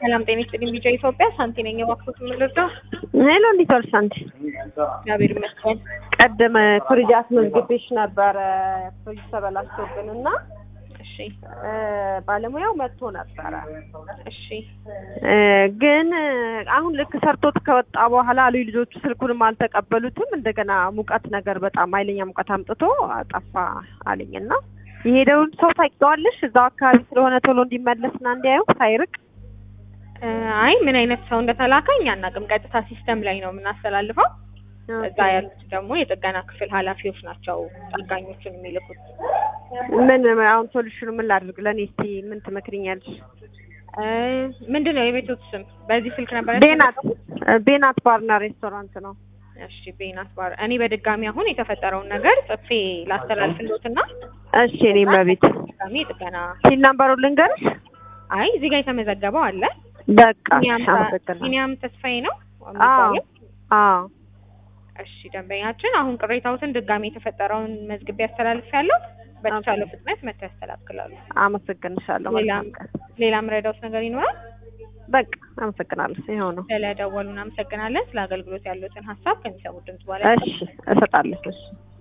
ሰላም ጤና ይስጥልኝ። ቢጫ ኢትዮጵያ ሳንቲ ነኝ። እባክዎት የምንረዳ? ሄሎ እንዴት ዋልሽ ሳንቲ? እግዚአብሔር ይመስገን። ቀደም ፍሪጅ አስመዝግቤሽ ነበረ ፍሪጅ ተበላሽቶብን እና እሺ እ ባለሙያው መጥቶ ነበረ እሺ እ ግን አሁን ልክ ሰርቶት ከወጣ በኋላ አሉ ልጆቹ ስልኩንም አልተቀበሉትም። እንደገና ሙቀት ነገር በጣም ኃይለኛ ሙቀት አምጥቶ አጠፋ አለኝ እና የሄደውን ሰው ታውቂዋለሽ? እዛው አካባቢ ስለሆነ ቶሎ እንዲመለስና እንዲያየው ሳይርቅ እ አይ ምን አይነት ሰው እንደተላከ እኛ አናውቅም። ቀጥታ ሲስተም ላይ ነው የምናስተላልፈው። እዛ ያሉት ደግሞ የጥገና ክፍል ኃላፊዎች ናቸው ጠጋኞቹን የሚልኩት። ምን አሁን ሶሉሽኑ ምን ላድርግ? ለእኔ እስቲ ምን ትመክሪኛለሽ? እ ምንድን ነው የቤቶት ስም? በዚህ ስልክ ነበር ቤናት ቤናት ባርና ሬስቶራንት ነው። እሺ ቤናት ባር። እኔ በድጋሚ አሁን የተፈጠረውን ነገር ጽፌ ላስተላልፍሎትና እሺ እኔም በቤት ድጋሚ የጥገና ሲል ናምበሩ ልንገርሽ? አይ እዚህ ጋር የተመዘገበው አለ። በቃ ቢኒያም ታ- አመሰግናለሁ። ቢኒያም ተስፋዬ ነው አዎ የሚባለው? አዎ እሺ ደንበኛችን አሁን ቅሬታዎትን ድጋሚ የተፈጠረውን መዝግቤ ያስተላልፍ ያለው በተቻለው ፍጥነት መተው ያስተላክላሉ። አመሰግንሻለሁ። ሌላም መልካም ቀን። ሌላ ምረዳውት ነገር ይኖራል? በቃ አመሰግናለሁ። ይኸው ነው። ስለደወሉ እናመሰግናለን። ስለ አገልግሎት ያሉትን ሀሳብ ከሚሰሙት ድምጽ በኋላ እሺ እሰጣለሁ። እሺ